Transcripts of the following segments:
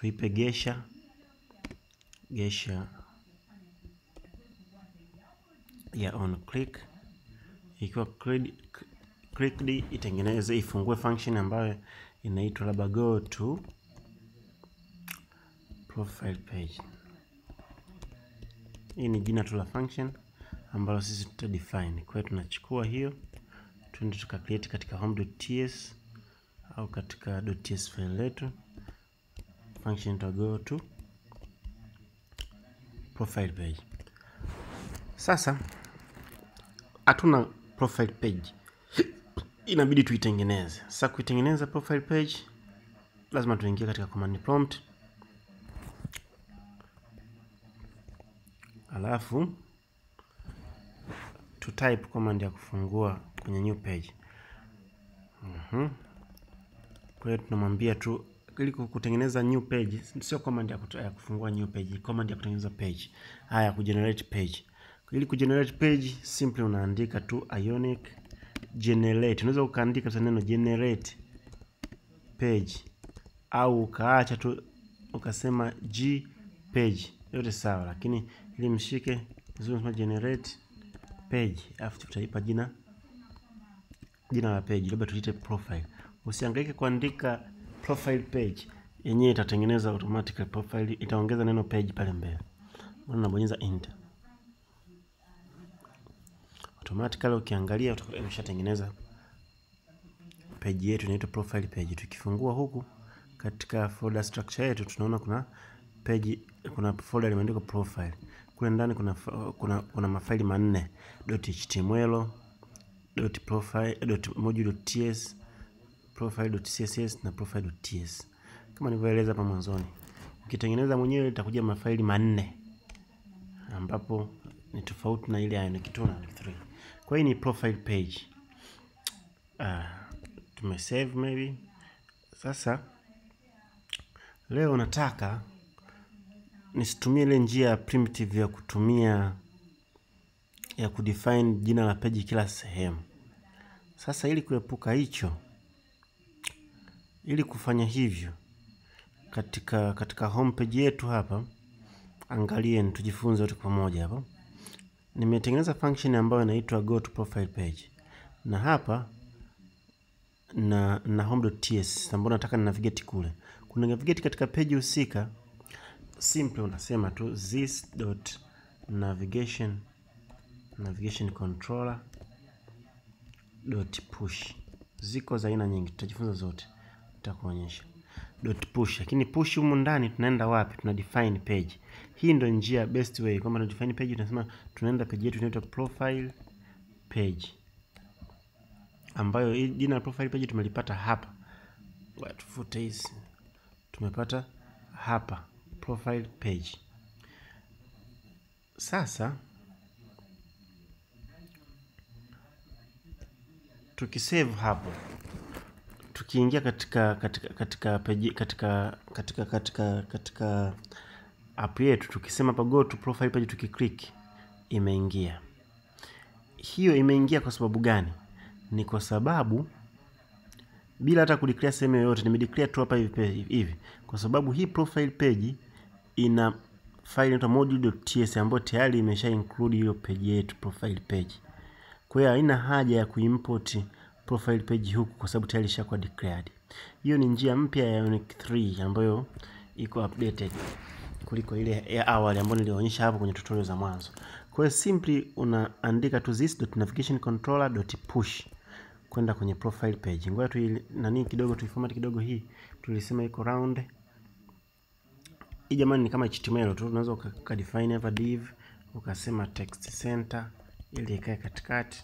tuipe gesha gesha ya on click ikiwa clicked, clicked itengeneze ifungue function ambayo inaitwa labda go to profile page. Hii ni jina tu la function ambalo sisi tuta define. Kwa hiyo tunachukua hiyo tuende tuka create katika home.ts au katika .ts file letu function to go to profile page. Sasa hatuna profile page, inabidi tuitengeneze. Sasa kuitengeneza profile page, lazima tuingie katika command prompt, alafu tu type command ya kufungua kwenye new page. Mhm. Kwa hiyo tunamwambia tu ili kutengeneza new page, sio command ya, kutu, ya kufungua new page, command ya kutengeneza page. Haya, kugenerate page. Ili kugenerate page, simply unaandika tu ionic generate. Unaweza ukaandika tu neno generate page au ukaacha tu ukasema g page, yote sawa, lakini ili mshike vizuri, unasema generate page, afu tutaipa jina jina la page, labda tuite profile. Usihangaike kuandika profile page, yenyewe itatengeneza automatically profile, itaongeza neno page pale mbele. Unabonyeza enter, automatically ukiangalia umeshatengeneza page yetu inaitwa profile page. Tukifungua huku katika folder structure yetu tunaona kuna page, kuna folder limeandikwa profile. Kule ndani kuna, kuna, kuna mafaili manne .html .profile .module.ts profile.css na profile.ts. Kama nilivyoeleza hapa mwanzoni, ukitengeneza mwenyewe itakuja mafaili manne ambapo ni tofauti na ile ya Ionic 2 na Ionic 3. Kwa hiyo ni profile page. Uh, tumesave maybe. Sasa leo nataka nisitumie ile njia ya primitive ya kutumia ya kudefine jina la page kila sehemu. Sasa ili kuepuka hicho, ili kufanya hivyo katika katika homepage yetu hapa, angalieni, tujifunze wote pamoja hapa. Nimetengeneza function ambayo inaitwa go to profile page, na hapa na na home.ts ambayo nataka ni navigate kule. Kuna navigate katika page husika, simple unasema tu this dot navigation navigation controller dot push. Ziko za aina nyingi, tutajifunza zote, nitakuonyesha dot push. Lakini push humu ndani tunaenda wapi? Tuna define page. Hii ndio njia best way, kwamba tuna define page, tunasema tunaenda page yetu inaitwa profile page, ambayo hii jina la profile page tumelipata hapa. Tufute hizi, tumepata hapa profile page. Sasa tukisave hapo, tukiingia katika katika katika page, katika katika katika katika app yetu, tukisema hapa go to profile page, tukiclick, imeingia. Hiyo imeingia kwa sababu gani? Ni kwa sababu bila hata kudeclare sehemu yoyote, nimedeclare tu hapa hivi hivi, kwa sababu hii profile page ina file inaitwa module.ts ambayo tayari imesha include hiyo page yetu profile page. Kwa hiyo haina haja ya kuimport profile page huku kwa sababu tayari ishakuwa declared. Hiyo ni njia mpya ya Ionic 3 ambayo iko updated kuliko ile ya awali ambayo nilionyesha hapo kwenye tutorial za mwanzo. Kwa hiyo simply unaandika tu this.navigationcontroller.push kwenda kwenye profile page. Ngoja tu nani kidogo tuiformat kidogo hii. Tulisema iko round. Hii jamani ni kama HTML tu, unaweza ukadefine hapa div ukasema text center ili ikae katikati,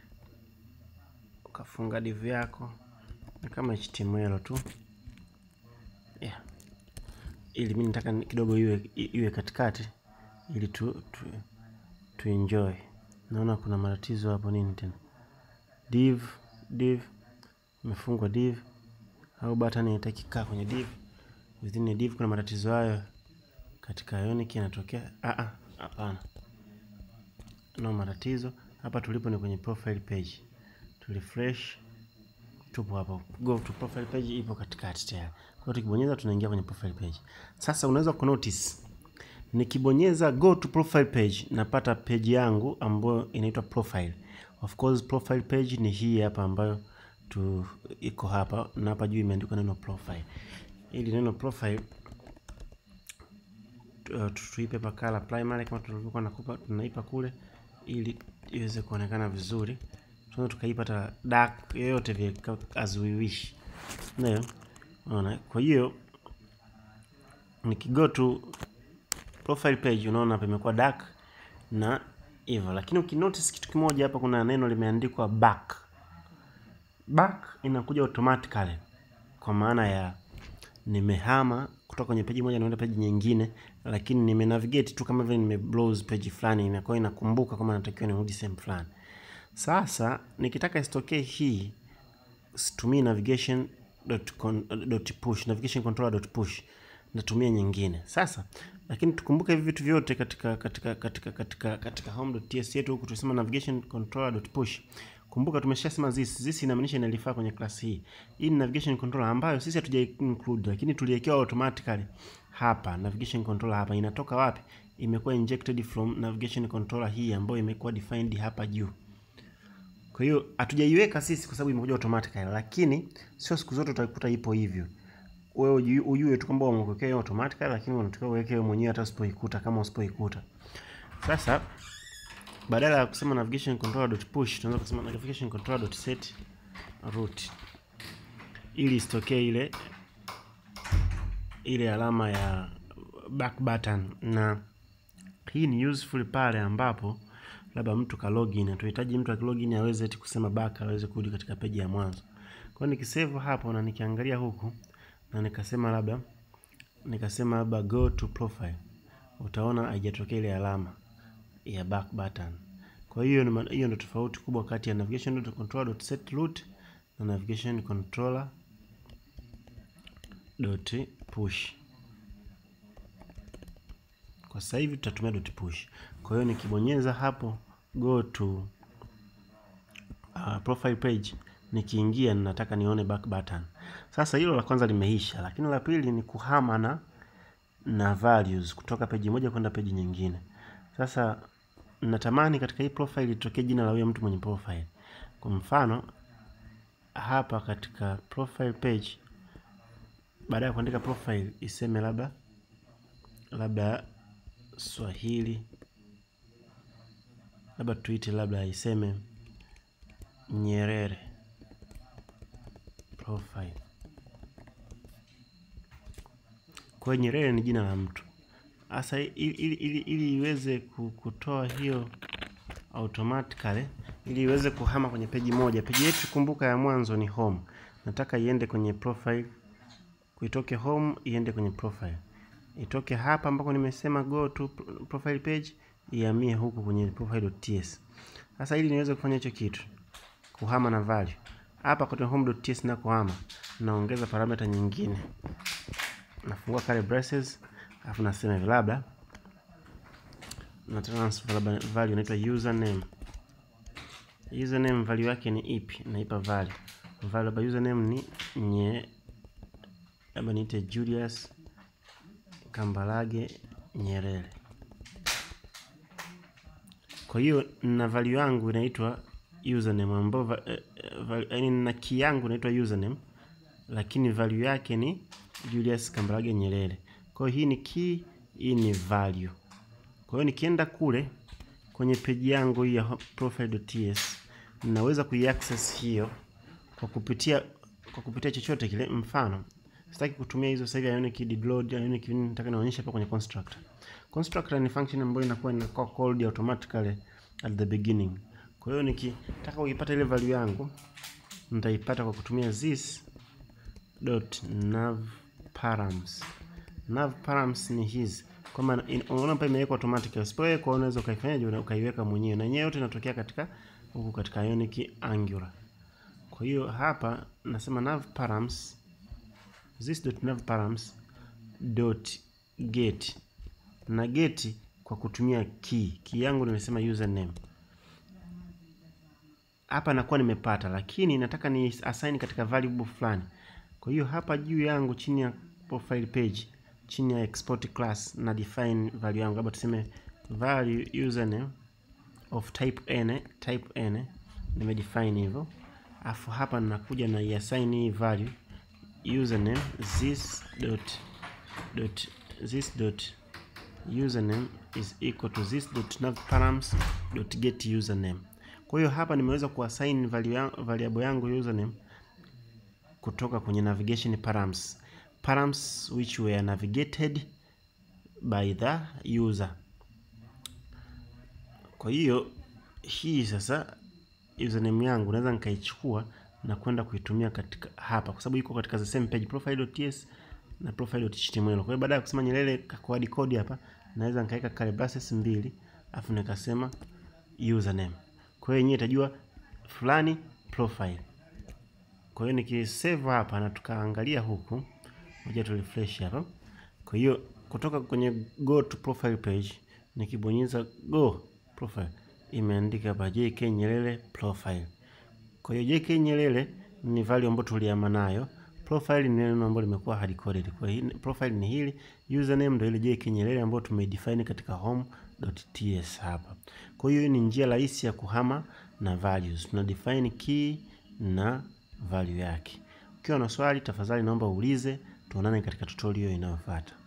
ukafunga div yako, ni kama HTML tu yeah. Ili mimi nataka kidogo iwe iwe katikati ili tu, tu, tu enjoy. Naona kuna matatizo hapo, nini tena? Div div imefungwa div au button inataka kaa kwenye div, within a div kuna matatizo hayo katika Ionic yanatokea. Ah ah, hapana no matatizo hapa. Tulipo ni kwenye profile page, tu refresh, tupo hapo. Go to profile page ipo katikati tayari. Kwa hiyo tukibonyeza tunaingia kwenye profile page. Sasa unaweza kunotice nikibonyeza go to profile page napata page yangu ambayo inaitwa profile. Of course profile page ni hii hapa ambayo tu iko hapa na hapa juu imeandikwa neno profile. Ili neno profile tuipe pa color primary kama tulivyokuwa nakupa tunaipa kule ili iweze kuonekana vizuri. Tunaweza tukaipata dark yoyote vile as we wish. Ndio. Unaona? Kwa hiyo nikigo to profile page unaona hapa imekuwa dark na hivyo, lakini ukinotice kitu kimoja hapa, kuna neno limeandikwa back. Back inakuja automatically kwa maana ya nimehama kutoka kwenye peji moja naenda peji nyingine, lakini nime navigate tu kama vile nime browse page fulani, inakuwa inakumbuka kama natakiwa nirudi sehemu fulani. Sasa nikitaka isitokee hii, situmii navigation dot con, dot push navigation controller dot push, natumia nyingine. Sasa lakini tukumbuke hivi vitu vyote katika katika katika katika katika home.ts yetu huku tunasema navigation controller dot push. Kumbuka tumeshasema this this inamaanisha inalifaa kwenye class hii. Hii ni navigation controller ambayo sisi hatuja include lakini tuliwekewa automatically hapa. Navigation controller hapa inatoka wapi? Imekuwa injected from navigation controller hii ambayo imekuwa defined hapa juu. Kwa hiyo hatujaiweka sisi kwa sababu imekuja automatically, lakini sio siku zote utakuta ipo hivyo. Wewe ujue tu kwamba wamekuwekea hiyo automatically, lakini unatakiwa uweke wewe mwenyewe hata usipoikuta kama usipoikuta. Sasa badala ya kusema navigation controller dot push tunaweza kusema navigation controller dot set root ili isitokee ile ile alama ya back button, na hii ni useful pale ambapo labda mtu ka login, tunahitaji mtu akilogin aweze eti kusema back, aweze kurudi katika peji ya mwanzo. Kwa hiyo nikisave hapo na nikiangalia huku na nikasema labda nikasema labda go to profile, utaona haijatokea ile alama ya back button. Kwa hiyo hiyo ndio tofauti kubwa kati ya navigation controller dot set root na navigation controller dot push. Kwa sasa hivi tutatumia dot push. Kwa hiyo nikibonyeza hapo go to uh, profile page, nikiingia ninataka nione back button. Sasa hilo la kwanza limeisha, lakini la pili ni kuhama na na values kutoka peji moja kwenda peji nyingine. Sasa natamani katika hii profile litokee jina la huyo mtu mwenye profile. Kwa mfano hapa katika profile page, baada ya kuandika profile iseme labda labda Swahili, labda tuite labda iseme Nyerere profile. Kwa hiyo Nyerere ni jina la mtu. Sasa ili, ili, ili, ili iweze kutoa hiyo automatically, ili iweze kuhama kwenye peji moja. Peji yetu kumbuka, ya mwanzo ni home. Nataka iende kwenye profile, kuitoke home iende kwenye profile, itoke hapa ambako nimesema go to profile page, ihamie huku kwenye profile.ts. Sasa ili niweze kufanya hicho kitu, kuhama na value hapa kwenye home.ts na kuhama, naongeza parameter nyingine, nafungua curly braces alafu nasema hivi labda na transfer labda value inaitwa username. Username value yake ni ipi? Naipa value value labda username ni nye, labda niite Julius Kambarage Nyerere. Kwa hiyo na value yangu inaitwa username ambayo yaani na key yangu inaitwa username, lakini value yake ni Julius Kambarage Nyerere. Kwa hiyo hii ni key, hii ni value. Kwa hiyo nikienda kule kwenye peji yangu hii ya profile.ts ninaweza kuiaccess hiyo kwa kupitia kwa kupitia chochote kile. Mfano, sitaki kutumia hizo sasa hivi ionic did load, ionic nini, nataka nionyeshe hapa kwenye constructor. Constructor ni function ambayo inakuwa inakuwa called automatically at the beginning. Kwa hiyo nikitaka kuipata ile value yangu nitaipata kwa kutumia this dot nav params. Nav params ni hizi kwamba unaona hapa imewekwa automatic. Usipoweka unaweza ukaifanyaje, ukaiweka mwenyewe, na yenyewe yote inatokea katika huku katika ionic angular. Kwa hiyo hapa nasema nav params this dot nav params dot get na get kwa kutumia key. Key yangu nimesema username. Hapa nakuwa nimepata, lakini nataka ni assign katika variable fulani. Kwa hiyo hapa juu yangu chini ya profile page, chini ya export class na define value yangu, labda tuseme value username of type n, type n nimedefine hivyo, afu hapa ninakuja na iassign hii value username this dot dot this dot username is equal to this dot nav params dot get username. Kwa hiyo hapa nimeweza kuassign value ya, variable yangu username kutoka kwenye navigation params params which were navigated by the user. Kwa hiyo hii sasa username yangu naweza nikaichukua na kwenda kuitumia katika hapa, kwa sababu iko katika the same page profile.ts na profile.html. Kwa hiyo baada ya kusema Nyerere kakuadi code hapa, naweza nikaweka curly braces mbili afu nikasema username. Kwa hiyo yenyewe itajua fulani profile. Kwa hiyo nikisave hapa na tukaangalia huku, ngoja tu refresh hapa. Kwa hiyo kutoka kwenye go to profile page nikibonyeza go profile imeandika hapa JK Nyerere profile. Kwa hiyo JK Nyerere ni value ambayo tuliama nayo. Profile ni neno ambalo limekuwa hard coded. Kwa hiyo profile ni hili, username ndio ile JK Nyerere ambayo tumedefine katika home.ts hapa. Kwa hiyo ni njia rahisi ya kuhama na values. Tuna define key na value yake. Ukiwa na swali tafadhali naomba uulize, tuonane katika tutorial inayofuata.